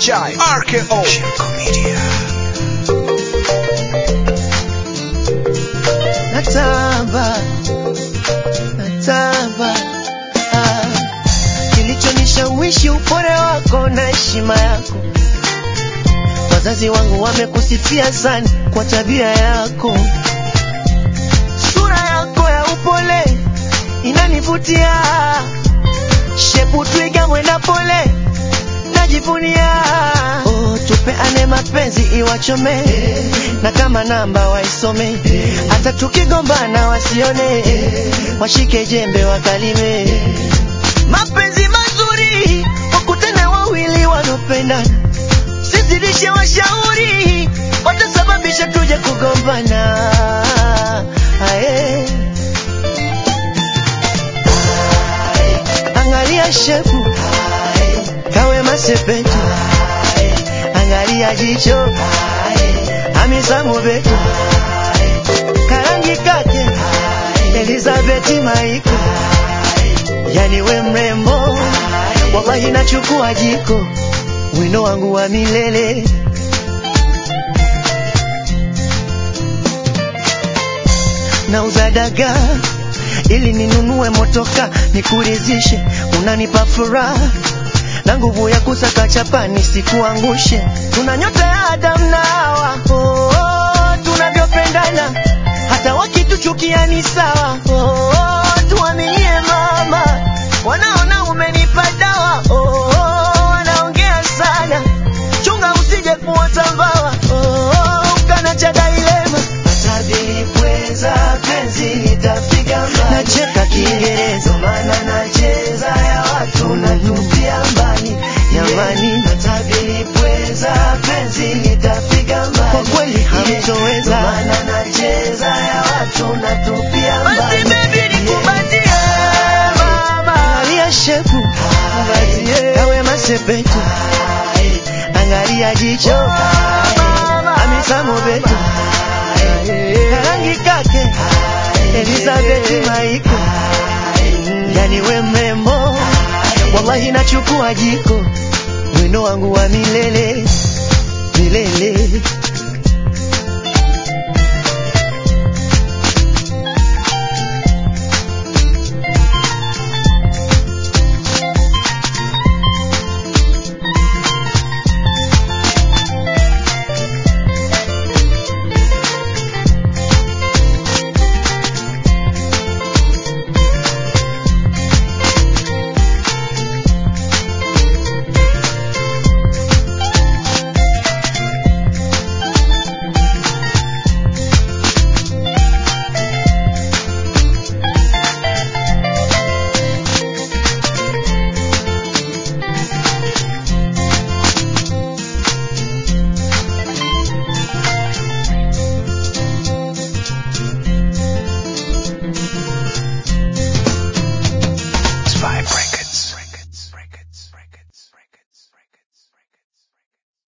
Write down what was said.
Chai RKO Shirko Media natamba natamba ah. kilichonishawishi upole wako na heshima yako wazazi wangu wamekusifia sana kwa tabia yako sura yako ya upole inanivutia shepu twiga mwenda pole najivunia oh, tupeane mapenzi iwachome na kama namba waisome hata tukigombana wasione washike jembe wakalime mapenzi mazuri wakutane wawili wanaopendana sizidishe washauri watasababisha tuje kugombana Ae. angalia shepu kawe masepetu angalia jicho amisamu betu karangi kake elizabeti maiko yani we mrembo wallahi nachukua jiko wino wangu wa milele nauza dagaa ili ninunue motoka nikurizishe unanipa furaha na nguvu ya kusaka chapa nisikuangushe tuna nyota ya Adam na Hawa oh, oh, tunavyopendana hata wakituchukia ni sawa oh, oh, tuaminie mama wanaona umenipa dawa oh, oh, wanaongea sana chunga usije kuota mbawa oh, oh, ukana cha dailema atabilipweza penzi nitapiga mbali nacheka kiingereza maana nacheza ya watu natupia mbali jamani atabilipweza penzi nitapiga mbali kwa kweli hamtoweza maana nacheza ya watu natupia mbali basi baby nikubatie mama angalia shepu kawe masepetu angalia jicho amisamu betu karangi kake Elizabeth Maiko yani we mrembo wallahi nachukua jiko wino wangu wa milele milele